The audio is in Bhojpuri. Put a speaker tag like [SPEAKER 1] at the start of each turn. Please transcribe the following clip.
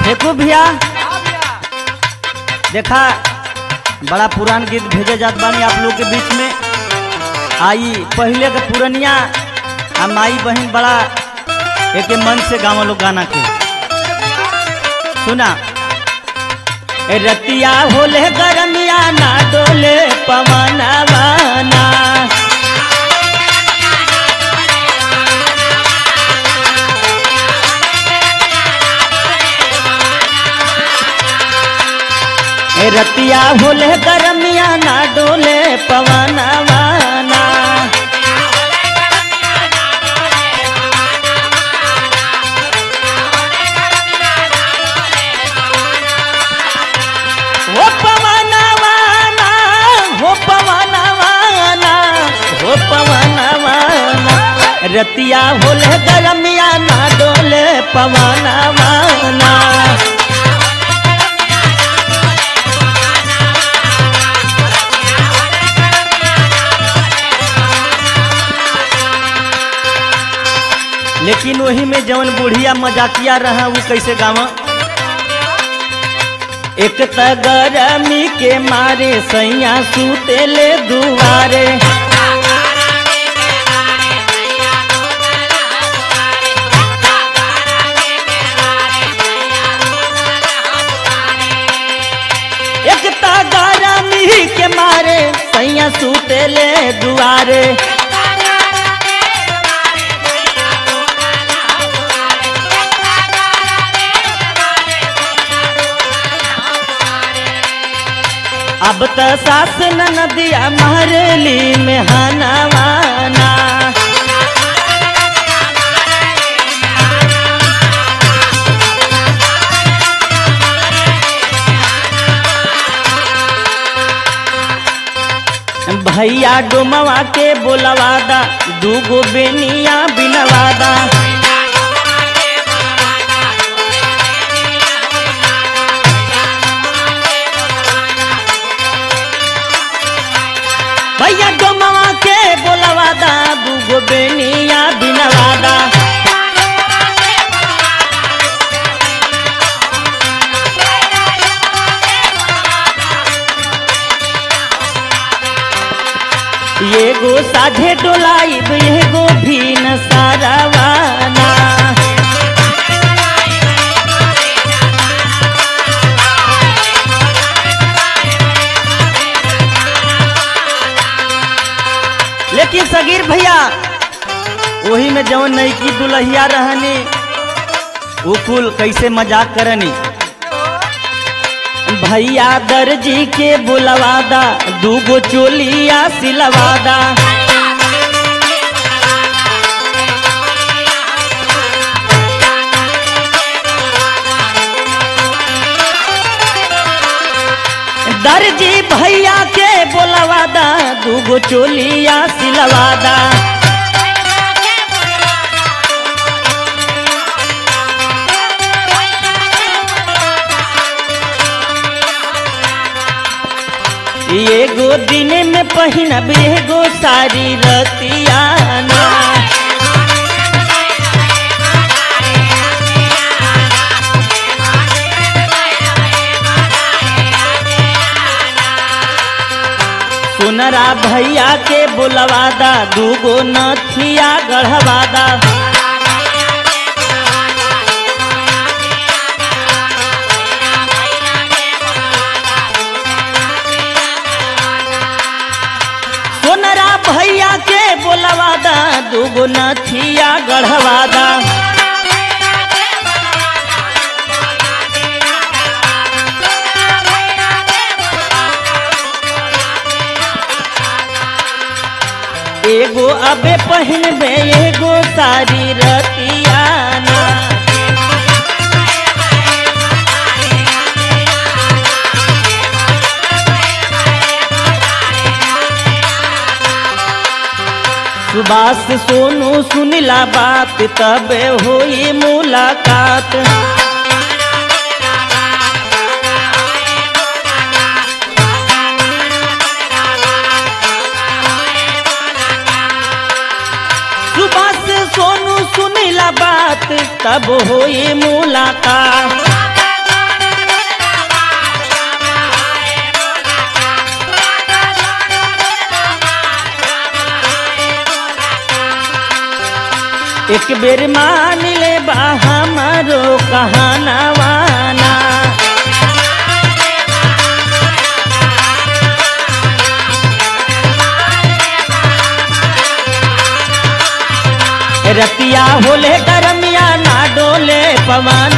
[SPEAKER 1] फेंकू भैया देखा बड़ा पुरान गीत भेजे जात बानी आप लोग के बीच में आई पहले के पुरनिया आ माई बहन बड़ा एक मन से गाँव लोग गाना के सुना ए रतिया होले गरमिया ना डोले पवनवाना ए रतिया होले गरमिया ना डोले पवनवाना हो पवनवाना हो पवनवाना हो पवनवाना रतिया होले गरमिया ना डोले पवनवाना लेकिन वही में जवन बुढ़िया मजाकिया रहा वो कैसे गावा एक त गरमी के मारे सैया सूते ले दुआरे एक त गरमी के मारे सैया सूते ले दुआरे अब त सास नदिया महरली में हनवाना भैया डोमवा के बोलवादा दूगो बेनिया बिनवादा भैया डोमवा के बोलवादा दूगो बेनिया बिनवादा एगो साझे डोलाइब एगो भी न सारावाना लेकिन सगीर भैया वही में जवन नईकी दुल्हिया रहनी वो कुल कैसे मजाक करनी भैया दर्जी के बुलवादा दूगो चोलिया सिलवादा दर्जी भैया के बोलवादा दूगो चोलिया सिलवादा एगो दिन में पहिनब एगो सारी रतियाना सुनरा भैया के बुलवादा दूगो नथिया गढ़वादा सोनरा भैया के बोलवादा दूगो नथिया गढ़वादा एगो अबे पहिनबे एगो सारी रतियाना सुबास सोनू सुनिला बात तबे होई मुलाकात सुबास सोनू सुनिला बात तब होई मुलाकात एक बेर मान ले बा हमारो कहानवाना रतिया होले गरमिया ना डोले पवन